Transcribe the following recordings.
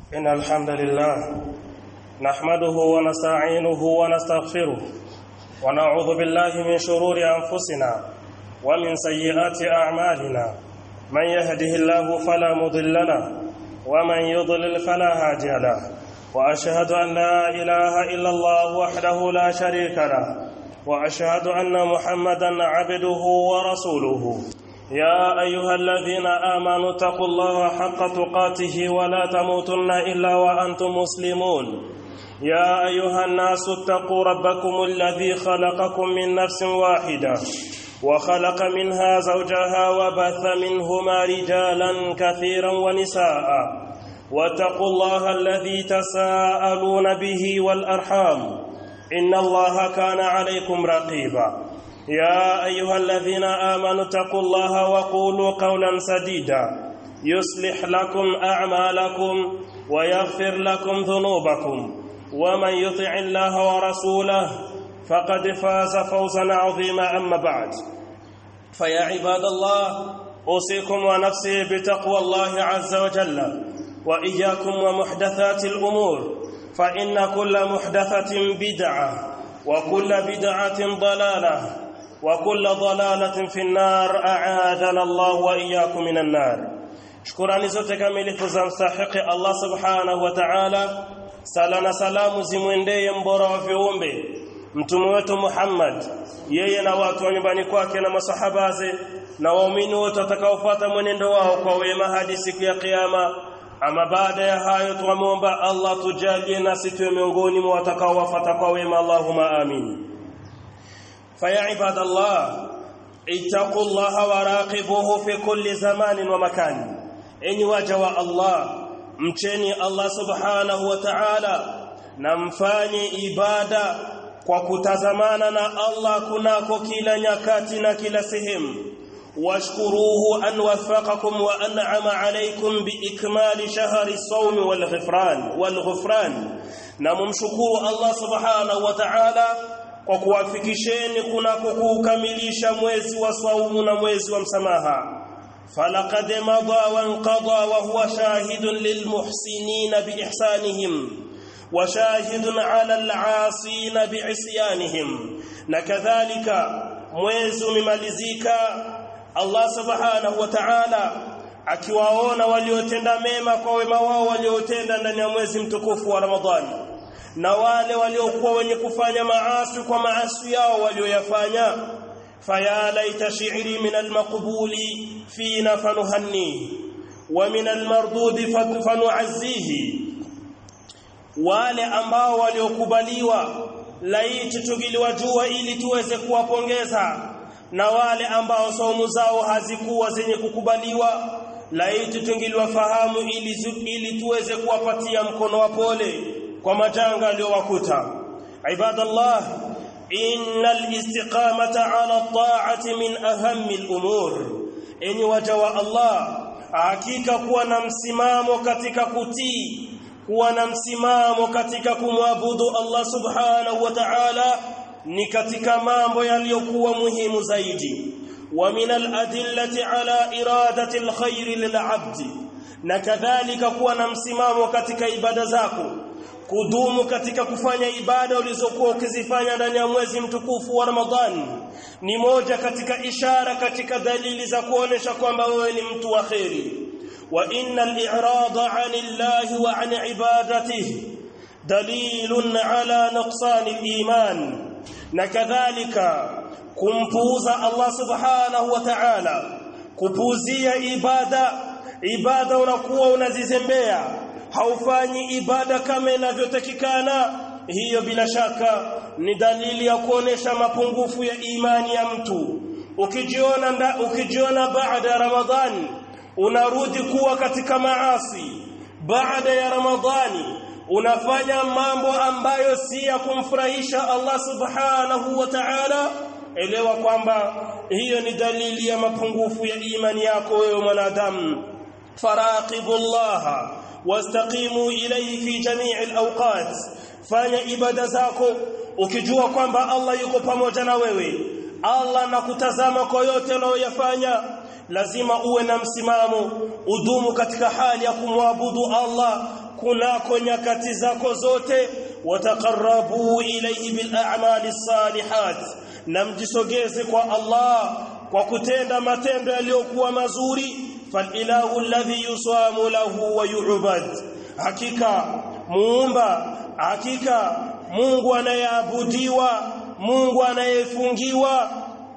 إن الحمد لله نحمده ونستعينه ونستغفره ونعوذ بالله من شرور أنفسنا ومن سيئات أعمالنا من يهده الله فلا مضل له ومن يضلل فلا هادي له وأشهد أن لا إله إلا الله وحده لا شريك له وأشهد أن محمدا عبده ورسوله يا أيها الذين آمنوا اتقوا الله حق تقاته ولا تموتن إلا وأنتم مسلمون يا أيها الناس اتقوا ربكم الذي خلقكم من نفس واحدة وخلق منها زوجها وبث منهما رجالا كثيرا ونساء واتقوا الله الذي تساءلون به والأرحام إن الله كان عليكم رقيبا يا أيها الذين آمنوا اتقوا الله وقولوا قولا سديدا يصلح لكم أعمالكم ويغفر لكم ذنوبكم ومن يطع الله ورسوله فقد فاز فوزا عظيما أما بعد فيا عباد الله أوصيكم ونفسي بتقوى الله عز وجل وإياكم ومحدثات الأمور فإن كل محدثة بدعة وكل بدعة ضلالة وكل ضلالة في النار أعاذنا الله وإياكم من النار shukurani zote kamilifu za mstahiki Allah subhanahu wa ta'ala sala na salamu zimwendee mbora wa viumbe mtume wetu Muhammad yeye na watu wa nyumbani kwake na masahabaze na waumini wote watakaofuata mwenendo wao kwa wema hadi siku ya kiyama ama baada ya hayo tuamwomba Allah tujalie nasi tuwe miongoni mwa watakaowafuata kwa wema Allahumma amin فيا عباد الله اتقوا الله وراقبوه في كل زمان ومكان enyi waja wa Allah mcheni Allah subhanahu wa ta'ala na mfanye ibada kwa kutazamana na Allah kunako kila nyakati na kila sehemu washkuruhu an waffaqakum wa an'ama alaykum biikmali shahri as-sawm wal ghufran wal ghufran na mumshukuru Allah subhanahu wa ta'ala kwa kuwafikisheni kunako kuukamilisha mwezi wa saumu na mwezi wa msamaha falaqad madha wa anqadha wa huwa shahidun lilmuhsinin biihsanihim wa shahidun ala al'asin bi'isyanihim na kadhalika mwezi umemalizika Allah subhanahu wa ta'ala akiwaona waliotenda mema kwa wema wao waliotenda ndani ya mwezi mtukufu wa Ramadhani na wale waliokuwa wenye kufanya maasi kwa maasi yao walioyafanya faya laita shi'ri min almaqbuli fina fanuhanni wa min almardudi fanu'azzihi wale ambao waliokubaliwa laiti tungiliwajua ili tuweze kuwapongeza na wale ambao saumu zao hazikuwa zenye kukubaliwa laiti tungiliwafahamu ili, ili tuweze kuwapatia mkono wa pole kwa majanga aliyowakuta ibadallah innal istiqamata ala ta'ati min ahammi al-umur enyi waja wa Allah hakika kuwa na msimamo katika kutii kuwa na msimamo katika kumwabudu Allah subhanahu wa ta'ala ni katika mambo yaliyokuwa muhimu zaidi wa min al-adillati ala iradati al-khair lil-'abdi na kadhalika kuwa na msimamo katika ibada zako kudumu katika kufanya ibada ulizokuwa ukizifanya ndani ya mwezi mtukufu wa Ramadhani ni moja katika ishara katika dalili za kuonesha kwamba wewe ni mtu wa kheri wa innal i'rada 'anillahi wa 'an ibadatihi dalilun 'ala nuqsani al-iman na kadhalika kumpuuza Allah subhanahu wa ta'ala kupuuzia ibada ibada unakuwa unazizembea haufanyi ibada kama inavyotakikana hiyo bila shaka ni dalili ya kuonesha mapungufu ya imani ya mtu ukijiona nda, ukijiona baada ya ramadhani unarudi kuwa katika maasi baada ya ramadhani unafanya mambo ambayo si ya kumfurahisha Allah subhanahu wa ta'ala elewa kwamba hiyo ni dalili ya mapungufu ya imani yako wewe mwanadamu faraqibullaha wastaqimu ilayhi fi jami'i al-awqat fanya ibada zako ukijua kwamba Allah yuko pamoja na wewe Allah anakutazama kwa yote unayoyafanya lazima uwe na msimamo udumu katika hali ya kumwabudu Allah kunako nyakati zako zote wataqarrabu ilayhi bil a'mali salihat na mjisogeze kwa Allah kwa kutenda matendo yaliyokuwa mazuri falilahu alladhi yusamu lahu wa yu'bad hakika muumba hakika Mungu anayeabudiwa Mungu anayefungiwa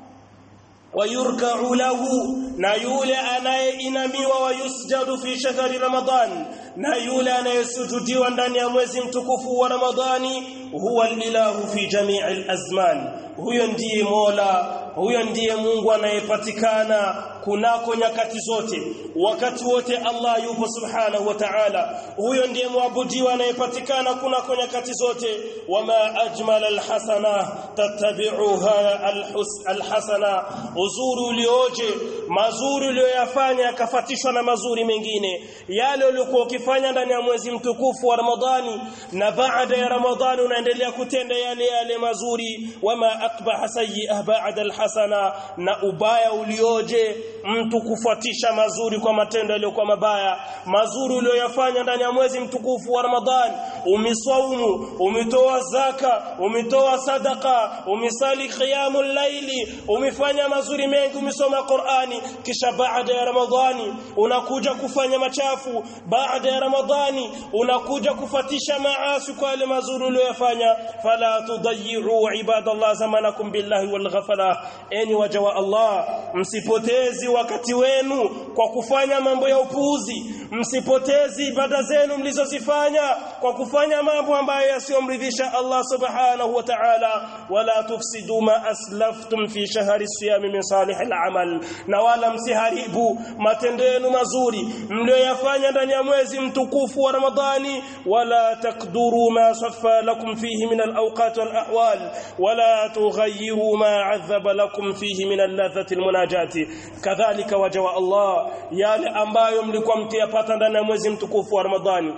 wayurka'u lahu na yule anayeinamiwa wa yusjadu fi shahri ramadhan na yule anayesujudiwa ndani ya mwezi mtukufu wa ramadhani huwa alilahu fi jami'il azman huyo ndiye mola huyo ndiye Mungu anayepatikana kunako nyakati zote wakati wote Allah yupo subhanahu wa ta'ala huyo ndiye muabudiwa anayepatikana kunako nyakati zote wama ajmal alhasana tattabi'uha alhasana uzuri ulioje mazuri uliyoyafanya yakafatishwa na mazuri mengine yale uliokuwa ukifanya ndani ya mwezi mtukufu wa Ramadhani na baada ya Ramadhani unaendelea kutenda yale yale mazuri wama akbaha sayyi'ah ba'da alhasana na ubaya ulioje mtu kufuatisha mazuri kwa matendo yaliyokuwa mabaya mazuri uliyoyafanya ndani ya mwezi mtukufu wa Ramadhani umiswaumu umetoa zaka umetoa sadaka umisali qiyamul laili umefanya mazuri mengi umesoma Qur'ani kisha baada ya Ramadhani unakuja kufanya machafu baada ya Ramadhani unakuja kufatisha maasi kwa yale mazuri uliyoyafanya fala tudayyi'u ibadallah zamanakum billahi wal ghafala enyi waja wa Allah msipotezi wakati wenu kwa kufanya mambo ya upuuzi msipotezi ibada zenu mlizozifanya kwa kufanya mambo ambayo yasiyomridhisha Allah subhanahu wa ta'ala wala tufsidu ma aslaftum fi shahri siyami min salih al-amal na wala msiharibu matendo yenu mazuri mlioyafanya ndani ya mwezi mtukufu wa Ramadhani wala takduru ma saffa lakum fihi min al-awqat wal-ahwal wala tughayyiru ma 'adhaba lakum fihi min al-ladhati al-munajati kadhalika waja wa Allah yale ambayo mlikuwa mkiyapata ndani ya mwezi mtukufu wa Ramadhani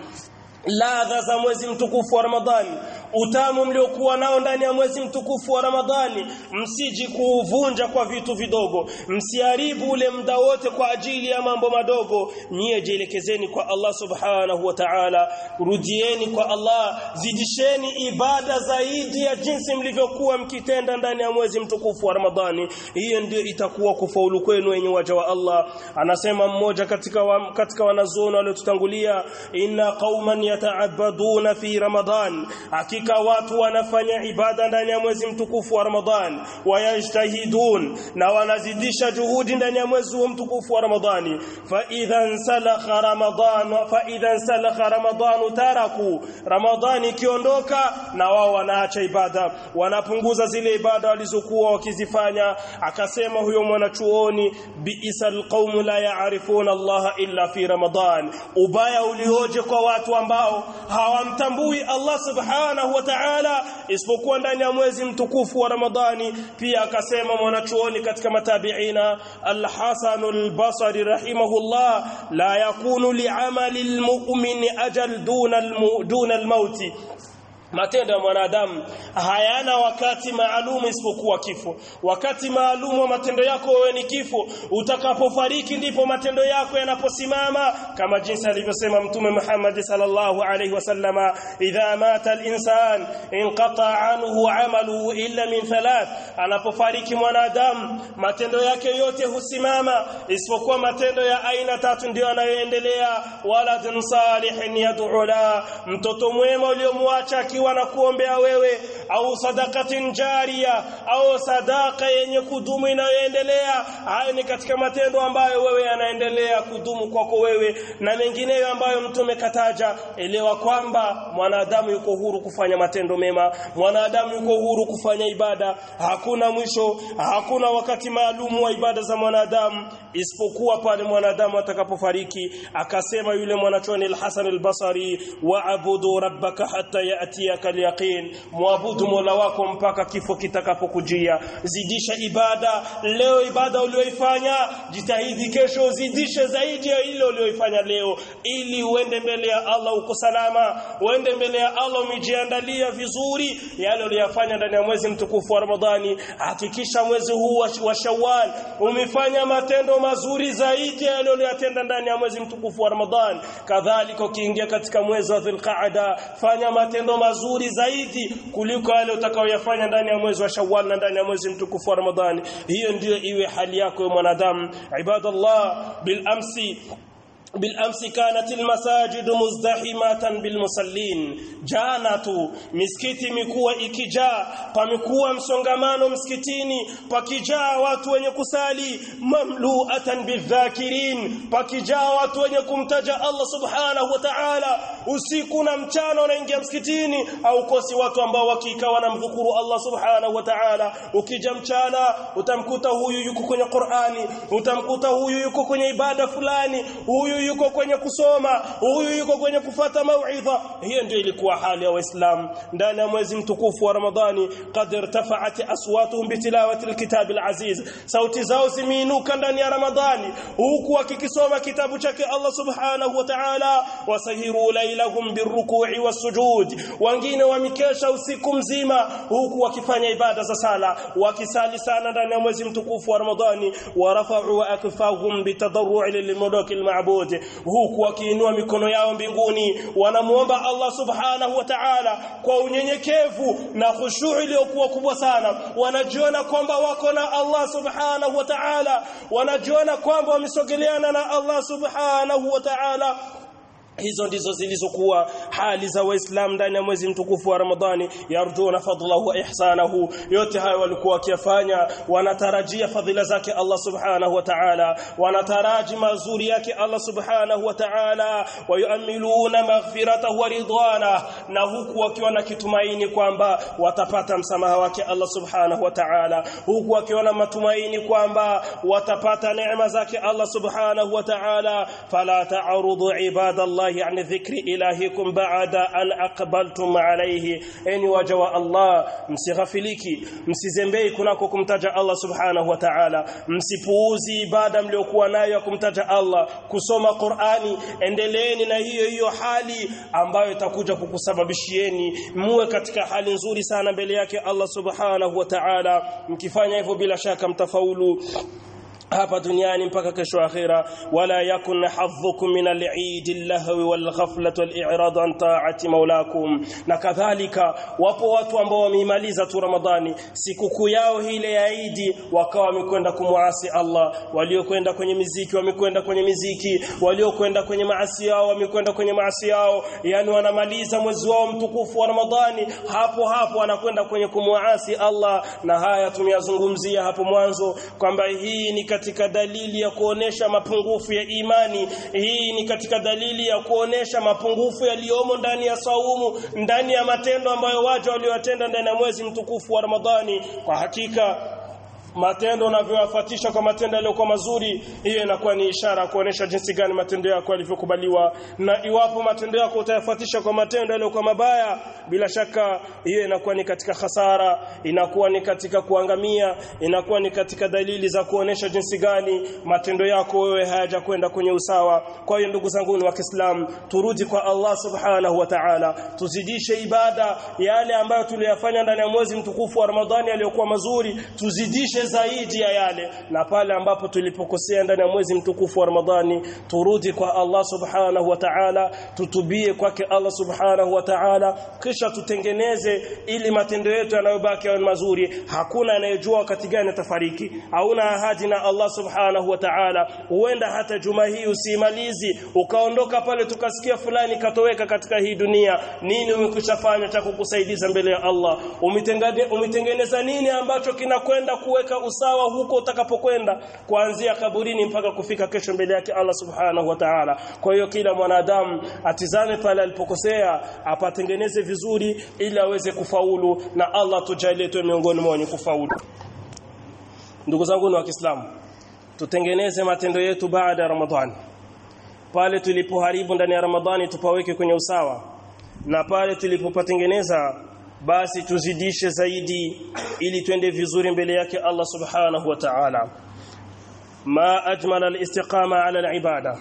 ladha za mwezi mtukufu wa Ramadhani utamu mliokuwa nao ndani ya mwezi mtukufu wa Ramadhani msiji kuuvunja kwa vitu vidogo msiharibu ule muda wote kwa ajili ya mambo madogo nyie jielekezeni kwa Allah subhanahu wa ta'ala rudieni kwa Allah zidisheni ibada zaidi ya jinsi mlivyokuwa mkitenda ndani ya mwezi mtukufu wa Ramadhani hiyo ndio itakuwa kufaulu kwenu wenye waja wa Allah anasema mmoja katika wa, katika wanazuoni waliotutangulia inna qauman yata'abbaduna fi Ramadhan hakika watu wanafanya ibada ndani ya mwezi mtukufu wa Ramadhan wayajtahidun na wanazidisha juhudi ndani ya mwezi wa mtukufu wa Ramadhani fa idhan salakha Ramadhan fa idhan salakha Ramadhan taraku Ramadhani ikiondoka na wao wanaacha ibada wanapunguza zile ibada walizokuwa wakizifanya akasema huyo mwanachuoni biisal qaum la ya'rifuna Allah illa fi Ramadhan ubaya ulioje kwa watu ambao hawamtambui Allah subhanahu wa ta'ala isipokuwa ndani ya mwezi mtukufu wa Ramadhani pia akasema mwanachuoni katika matabiina al-Hasan al-Basri rahimahullah la yakunu li'amali al-mu'min ajal duna al-duna al-mauti matendo ya mwanadamu hayana wakati maalum isipokuwa kifo wakati maalum wa matendo yako wewe ni kifo utakapofariki ndipo matendo yako yanaposimama kama jinsi alivyosema mtume Muhammad sallallahu alaihi wasallama idha mata al-insan inqata anhu amaluhu illa min thalath anapofariki mwanadamu matendo yake yote husimama isipokuwa matendo ya aina tatu ndio yanayoendelea waladun salihin yad'u la mtoto mwema uliomwacha akiwa na kuombea wewe au sadakatin jaria au sadaka yenye kudumu inayoendelea hayo ni katika matendo ambayo wewe yanaendelea kudumu kwako wewe na mengineyo ambayo mtume kataja elewa kwamba mwanadamu yuko huru kufanya matendo mema mwanadamu yuko huru kufanya ibada hakuna mwisho hakuna wakati maalumu wa ibada za mwanadamu isipokuwa pale mwanadamu atakapofariki akasema yule mwanachoni al-Hasan al-Basri wa'budu rabbaka hatta ya'ti yatiyaka alyaqin muabudu mola wako mpaka kifo kitakapokujia zidisha ibada leo ibada ulioifanya jitahidi kesho uzidishe zaidi ya ile ulioifanya leo ili uende mbele ya Allah uko salama uende mbele ya Allah umejiandalia vizuri yale uliyofanya ndani ya mwezi mtukufu wa Ramadhani hakikisha mwezi huu wa, wa Shawwal umefanya matendo mazuri zaidi ya yale uliyotenda ndani ya mwezi mtukufu wa Ramadhani kadhalika ukiingia katika mwezi wa Dhulqa'ada fanya matendo mazuri zaidi kuliko yale utakayoyafanya ndani ya mwezi wa Shawwal na ndani ya mwezi mtukufu wa Ramadhani hiyo ndiyo iwe hali yako ya mwanadamu ibadallah bil amsi بالامس كانت المساجد مزدحمه بالمصلين jana tu misikiti imekuwa ikijaa pamekuwa msongamano msikitini pakijaa watu wenye kusali mamluatan bidhakirin pakijaa watu wenye kumtaja Allah subhanahu wa ta'ala usiku na mchana unaingia msikitini au kosi watu ambao wakika wanamdhukuru Allah subhanahu wa ta'ala ukija mchana utamkuta huyu yuko kwenye Qur'ani utamkuta huyu yuko kwenye ibada fulani huyu yuko kwenye kusoma huyu yuko kwenye kufata mauidha hiyo ndio ilikuwa hali ya waislamu ndani ya mwezi mtukufu wa ramadhani qad irtafa'at aswatuhum bitilawati alkitab alaziz sauti zao zimeinuka ndani ya ramadhani huku wakikisoma kitabu chake Allah subhanahu wa ta'ala wasahiru lailahum birruku'i wasujud wengine wamikesha usiku mzima huku wakifanya ibada za sala wakisali sana ndani ya mwezi mtukufu wa ramadhani warafa'u akfahum bitadarru'i lilmudaki alma'bud huku wakiinua mikono yao mbinguni wanamuomba Allah subhanahu wa ta'ala kwa unyenyekevu na khushu' iliyokuwa kubwa sana wanajiona kwamba wako na Allah subhanahu wa ta'ala wanajiona kwamba wamesogeleana na Allah subhanahu wa ta'ala hizo ndizo zilizokuwa hali za waislamu ndani ya mwezi mtukufu wa Ramadhani yarjuna fadlahu wa ihsanahu yote hayo walikuwa wakiyafanya wanatarajia fadhila zake Allah subhanahu wa ta'ala wanataraji mazuri yake Allah subhanahu wa ta'ala wayuamiluna maghfiratahu wa ridwana na huku wakiwa na kitumaini kwamba watapata msamaha wake Allah subhanahu wa ta'ala huku wakiwa na matumaini kwamba watapata neema zake Allah subhanahu wa ta'ala fala ta'rudu ibadallah الله عن ذكر إلهكم بعد أن أقبلتم عليه أني وجوا الله msighafiliki msizembei kunako kumtaja Allah subhanahu wa ta'ala msipuuzi ibada mliokuwa nayo ya kumtaja Allah kusoma Qur'ani endeleeni na hiyo hiyo hali ambayo itakuja kukusababishieni muwe katika hali nzuri sana mbele yake Allah subhanahu wa ta'ala mkifanya hivyo bila shaka mtafaulu hapa duniani mpaka kesho akhira wala yakun hadhukum min al-eid al-lahwi wal-ghaflah wal-i'rad an ta'ati maulakum na kadhalika wapo watu ambao wameimaliza tu ramadhani sikukuu yao ile ya Eid wakawa wamekwenda kumwasi Allah waliokwenda kwenye miziki wamekwenda kwenye miziki waliokwenda kwenye maasi yao wamekwenda kwenye maasi yao yani wanamaliza mwezi wao mtukufu wa ramadhani hapo hapo wanakwenda kwenye kumwasi Allah na haya tumeyazungumzia hapo mwanzo kwamba hii ni katika dalili ya kuonesha mapungufu ya imani hii ni katika dalili ya kuonesha mapungufu yaliyomo ndani ya saumu ndani ya matendo ambayo waja waliowatenda ndani ya mwezi mtukufu wa Ramadhani kwa hakika matendo unavyowafuatisha kwa matendo yaliyokuwa mazuri hiyo inakuwa ni ishara kuonesha jinsi gani matendo yako yalivyokubaliwa na iwapo matendo yako utayafuatisha kwa matendo yaliyokuwa mabaya bila shaka hiyo inakuwa ni katika hasara inakuwa ni katika kuangamia inakuwa ni katika dalili za kuonesha jinsi gani matendo yako wewe hayajakwenda kwenye usawa kwa hiyo ndugu zangu wa Kiislamu turudi kwa Allah subhanahu wa ta'ala tuzidishe ibada yale ambayo tuliyafanya ndani ya mwezi mtukufu wa Ramadhani yaliyokuwa mazuri tuzidishe zaidi ya yale na pale ambapo tulipokosea ndani ya mwezi mtukufu wa Ramadhani turudi kwa Allah subhanahu wa ta'ala tutubie kwake Allah subhanahu wa ta'ala kisha tutengeneze ili matendo yetu yanayobaki yawe mazuri hakuna anayejua wakati gani atafariki hauna ahadi na Allah subhanahu wa ta'ala huenda hata juma hii usimalizi ukaondoka pale tukasikia fulani katoweka katika hii dunia nini umekushafanya cha kukusaidiza mbele ya Allah umitengeneza nini ambacho kinakwenda kuweka usawa huko utakapokwenda kuanzia kaburini mpaka kufika kesho mbele yake Allah subhanahu wa ta'ala kwa hiyo kila mwanadamu atizame pale alipokosea apatengeneze vizuri ili aweze kufaulu na Allah tujalie tu miongoni mwa wenye kufaulu ndugu zangu wa Kiislamu tutengeneze matendo yetu baada ya Ramadhani pale tulipoharibu ndani ya Ramadhani tupaweke kwenye usawa na pale tulipopatengeneza basi tuzidishe zaidi ili twende vizuri mbele yake Allah subhanahu wa ta'ala ma ajmala al-istiqama ala al-ibada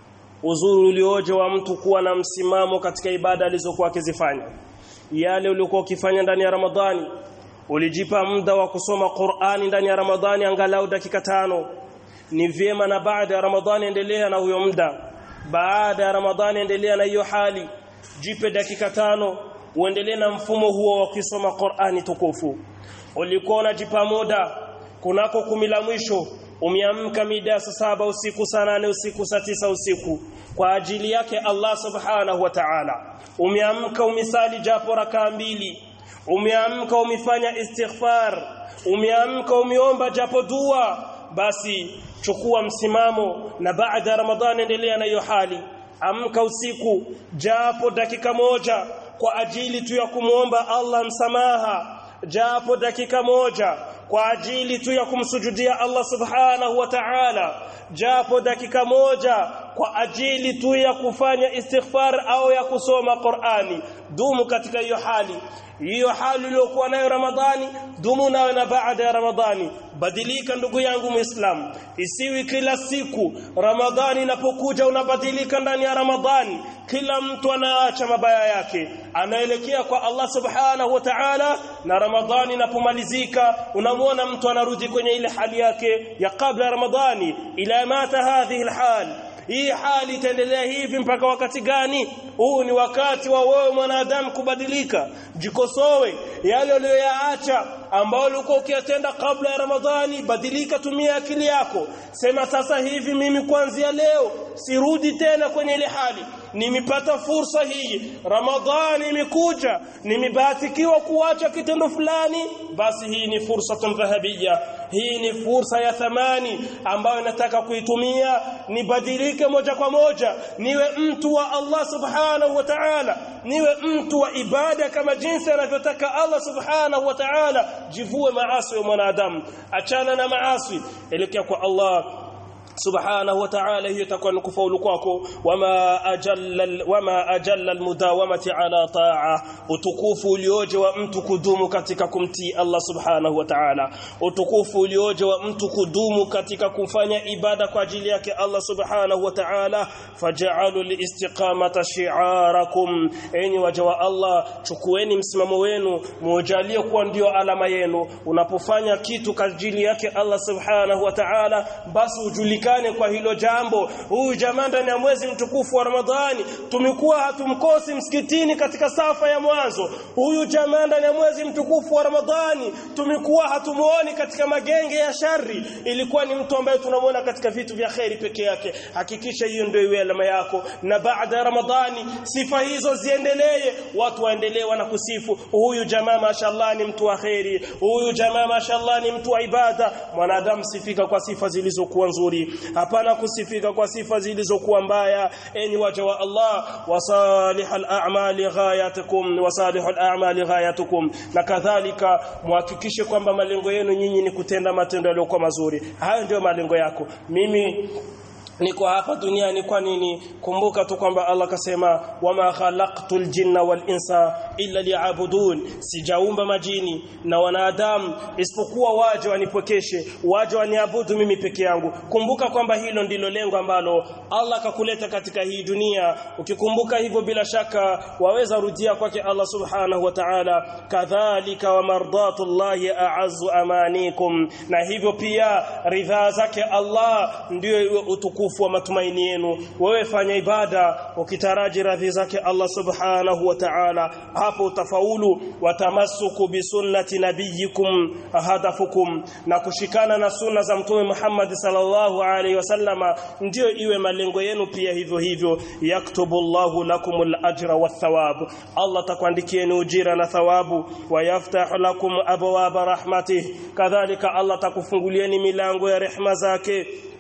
uzuri ulioje wa mtu kuwa na msimamo katika ibada alizokuwa akizifanya yale uliokuwa ukifanya ndani ya Ramadhani ulijipa muda wa kusoma Qur'ani ndani ya Ramadhani angalau dakika tano ni vyema na baada ya Ramadhani endelea na huyo muda baada ya Ramadhani endelea na hiyo hali jipe dakika tano uendelee na mfumo huo wa kusoma Qur'ani tukufu ulikuwa unajipa muda kunako kumi la mwisho umeamka mida saa saba usiku saa nane usiku saa tisa usiku kwa ajili yake Allah subhanahu wa ta'ala umeamka umisali japo rakaa mbili umeamka umefanya istighfar umeamka umeomba japo dua basi chukua msimamo na baada ya ramadhani endelea na hiyo hali amka usiku japo dakika moja kwa ajili tu ya kumwomba Allah msamaha japo dakika moja kwa ajili tu ya kumsujudia Allah subhanahu wa ta'ala japo dakika moja kwa ajili tu ya kufanya istighfar au ya kusoma Qur'ani dumu katika hiyo hali hiyo hali iliyokuwa nayo Ramadhani dumu nayo na baada ya Ramadhani badilika ndugu yangu Muislam isiwi kila siku Ramadhani inapokuja unabadilika ndani ya Ramadhani kila mtu anaacha mabaya yake anaelekea kwa Allah subhanahu wa ta'ala na Ramadhani inapomalizika unamwona mtu anarudi kwenye ile hali yake ya kabla ya Ramadhani ila mata hadhihi alhal hii hali itaendelea hivi mpaka wakati gani huu ni wakati wa wewe mwanadamu kubadilika jikosowe yale uliyoyaacha ambao ulikuwa ukiyatenda kabla ya Ramadhani badilika tumia akili yako sema sasa hivi mimi kuanzia leo sirudi tena kwenye ile hali nimepata fursa hii Ramadhani imekuja nimebahatikiwa kuacha kitendo fulani basi hii ni fursa dhahabia hii ni fursa ya thamani ambayo nataka kuitumia nibadilike moja kwa moja niwe mtu wa Allah subhanahu wa ta'ala niwe mtu wa ibada kama jinsi anavyotaka Allah subhanahu wa ta'ala jivue maasi ya mwanadamu achana na maasi elekea kwa Allah subhanahu wa ta'ala hiyo itakuwa ni kufaulu kwako wama ajalla wama ajalla almudawamati ala ta'a utukufu ulioje wa mtu kudumu katika kumtii Allah subhanahu wa ta'ala utukufu ulioje wa mtu kudumu katika kufanya ibada kwa ajili yake Allah subhanahu wa ta'ala faj'alu liistiqamata shi'arakum enyi waja wa Allah chukueni msimamo wenu mujalie kuwa ndio alama yenu unapofanya kitu kwa ajili yake Allah subhanahu wa ta'ala basi ujulike tujulikane kwa hilo jambo huyu jamaa ndani ya mwezi mtukufu wa Ramadhani tumekuwa hatumkosi msikitini katika safa ya mwanzo huyu jamaa ndani ya mwezi mtukufu wa Ramadhani tumekuwa hatumuoni katika magenge ya shari ilikuwa ni mtu ambaye tunamwona katika vitu vya kheri peke yake hakikisha hiyo ndio iwe alama yako na baada ya Ramadhani sifa hizo ziendelee watu waendelee na kusifu huyu jamaa mashallah ni mtu wa kheri huyu jamaa mashallah ni mtu wa ibada mwanadamu sifika kwa sifa zilizokuwa nzuri hapana kusifika kwa sifa zilizokuwa mbaya enyi waja wa Allah wasalihal a'mali ghayatukum wasalihul a'mali ghayatukum na kadhalika muhakikishe kwamba malengo yenu nyinyi ni kutenda matendo yaliyokuwa mazuri hayo ndio malengo yako mimi niko hapa duniani kwa nini kumbuka tu kwamba Allah kasema wama khalaqtul jinna wal insa illa liya'budun sijaumba majini na wanadamu isipokuwa waje wanipokeshe waje waniabudu mimi peke yangu kumbuka kwamba hilo ndilo lengo ambalo Allah akakuleta katika hii dunia ukikumbuka hivyo bila shaka waweza rudia kwake Allah subhanahu wa ta'ala kadhalika wa mardatullahi a'azzu amanikum na hivyo pia ridhaa zake Allah ndio utukufu utukufu wa matumaini yenu wewe fanya ibada ukitaraji radhi zake Allah subhanahu wa ta'ala hapo utafaulu watamasuku bisunnati nabiyikum hadafukum na kushikana na sunna za mtume Muhammad sallallahu alaihi wasallama ndio iwe malengo yenu pia hivyo hivyo yaktubu Allahu lakumul ajra wathawab Allah takuandikieni ujira na thawabu wayaftahu lakum abwaba rahmatih kadhalika Allah takufungulieni milango ya rehema zake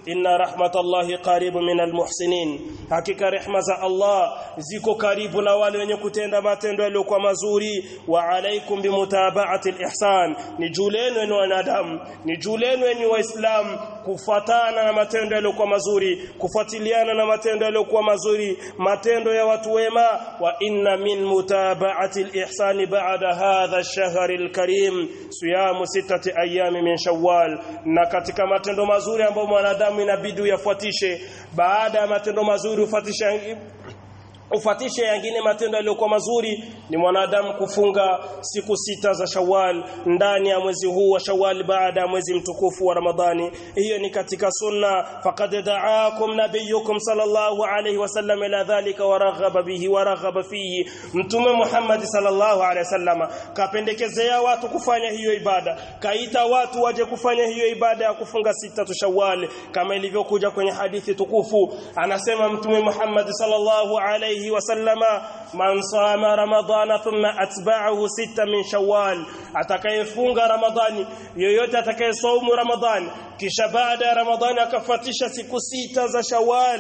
inna rahmatallahi qaribu minal muhsinin hakika rehma za Allah ziko karibu na wale wenye kutenda matendo yaliyokuwa mazuri wa alaikum bimutaba'ati alihsan ni julenu ni wanadamu ni julenu ni waislamu kufuatana na matendo yaliyokuwa mazuri kufuatiliana na matendo yaliyokuwa mazuri matendo ya watu wema wa inna min mutaba'ati alihsan ba'da hadha ash-shahr al-karim siyamu sittati ayami min shawwal na katika matendo mazuri ambayo mwanadamu inabidi uyafuatishe baada ya matendo mazuri ufuatishe ufatishe yangine matendo yaliyokuwa mazuri ni mwanadamu kufunga siku sita za Shawwal ndani ya mwezi huu wa Shawwal baada ya mwezi mtukufu wa Ramadhani hiyo ni katika sunna faqad da'akum nabiyukum sallallahu alayhi wasallam ila dhalika wa raghaba bihi wa raghaba fihi mtume Muhammad sallallahu alayhi wasallam kapendekezea watu kufanya hiyo ibada kaita watu waje kufanya hiyo ibada ya kufunga sita tu Shawwal kama ilivyokuja kwenye hadithi tukufu anasema mtume Muhammad sallallahu alayhi عليه وسلم من صام رمضان ثم أتبعه ستة من شوال atakayefunga ramadhani yoyote atakayesaumu ramadhani kisha baada ya ramadhani akafuatisha siku sita za shawal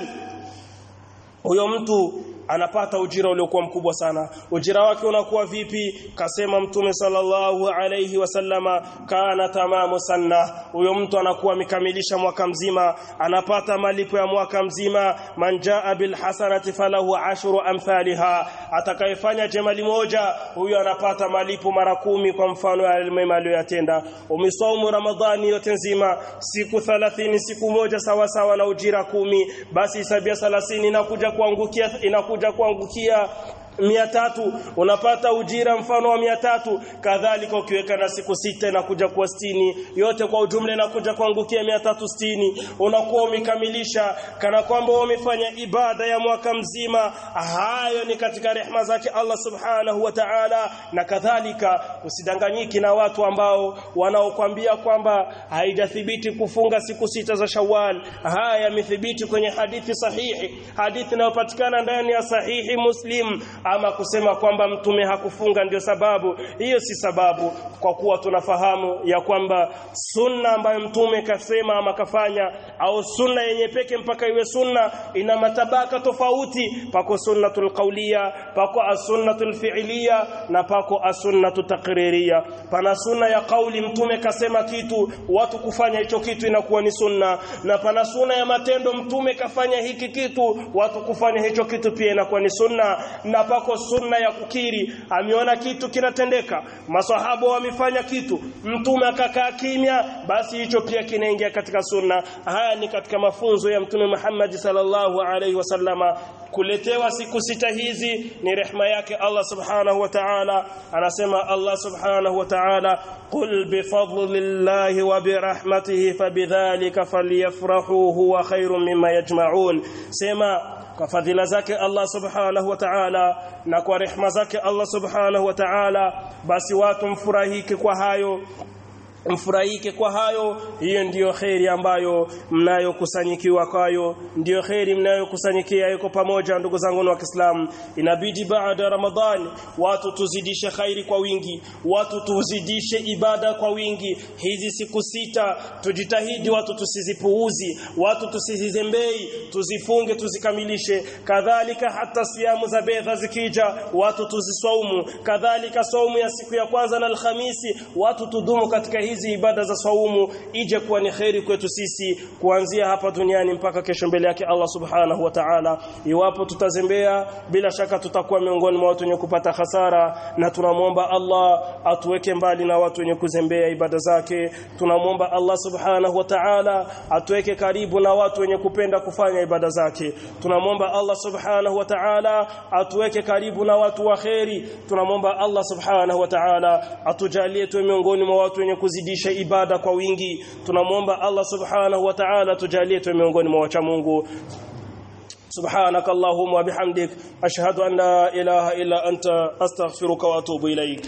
huyo mtu anapata ujira uliokuwa mkubwa sana ujira wake unakuwa vipi kasema mtume sallallahu alayhi wasallama kana tamamu sanna huyo mtu anakuwa amekamilisha mwaka mzima anapata malipo ya mwaka mzima manjaa bil hasanati falahu ashru amthaliha atakayefanya jema moja huyo anapata malipo mara kumi kwa mfano ya mema aliyotenda umesaumu ramadhani yote nzima siku 30 siku moja sawa sawa na ujira kumi basi hisabia 30 inakuja kuangukia inakuja kuja kuangukia mia tatu unapata ujira mfano wa mia tatu kadhalika ukiweka na siku sita inakuja kuwa sitini yote kwa ujumla inakuja kuangukia mia tatu sitini unakuwa umekamilisha kana kwamba umefanya ibada ya mwaka mzima hayo ni katika rehma zake Allah subhanahu wa ta'ala na kadhalika usidanganyiki na watu ambao wanaokuambia kwamba haijathibiti kufunga siku sita za Shawwal haya yamethibiti kwenye hadithi sahihi hadithi inayopatikana ndani ya sahihi Muslim ama kusema kwamba mtume hakufunga ndio sababu hiyo si sababu kwa kuwa tunafahamu ya kwamba sunna ambayo mtume kasema ama kafanya au sunna yenye peke mpaka iwe sunna ina matabaka tofauti pako sunnatul qawliya pako as-sunnatul fi'liya na pako as-sunnatul taqririya pana sunna ya kauli mtume kasema kitu watu kufanya hicho kitu inakuwa ni sunna na pana sunna ya matendo mtume kafanya hiki kitu watu kufanya hicho kitu pia inakuwa ni sunna na pako sunna ya kukiri ameona kitu kinatendeka masahaba wamefanya kitu mtume akakaa kimya basi hicho pia kinaingia katika sunna haya ni katika mafunzo ya mtume Muhammad sallallahu alaihi wasallama kuletewa siku sita hizi ni rehma yake Allah subhanahu wa ta'ala anasema Allah subhanahu wa ta'ala qul bi fadlillahi wa bi rahmatihi fabidhalika falyafrahu huwa khairum mimma yajma'un sema kwa fadhila zake Allah subhanahu wa ta'ala na kwa rehma zake Allah subhanahu wa ta'ala basi watu mfurahike kwa hayo mfurahike kwa hayo hiyo ndiyo kheri ambayo mnayokusanyikiwa kwayo ndiyo kheri mnayokusanyikia yuko pamoja ndugu zangu wa Kiislamu inabidi baada Ramadhani watu tuzidishe khairi kwa wingi watu tuzidishe ibada kwa wingi hizi siku sita tujitahidi watu tusizipuuzi watu tusizizembei tuzifunge tuzikamilishe kadhalika hata siamu za bedha zikija watu tuziswaumu kadhalika saumu ya siku ya kwanza na alhamisi watu tudumu katika hizi ibada za saumu ije kuwa ni kheri kwetu sisi kuanzia hapa duniani mpaka kesho mbele yake Allah subhanahu wa ta'ala iwapo tutazembea bila shaka tutakuwa miongoni mwa watu wenye kupata hasara na tunamwomba Allah atuweke mbali na watu wenye kuzembea ibada zake tunamwomba Allah subhanahu wa ta'ala atuweke karibu na watu wenye kupenda kufanya ibada zake tunamwomba Allah subhanahu wa ta'ala atuweke karibu na watu wa kheri tunamwomba Allah subhanahu wa ta'ala atujalie tuwe miongoni mwa watu wenye kuzidisha ibada kwa wingi tunamwomba Allah subhanahu wa ta'ala tujalie tuwe miongoni mwa wacha Mungu سبحانك اللهم وبحمدك أشهد أن لا إله إلا أنت أستغفرك وأتوب إليك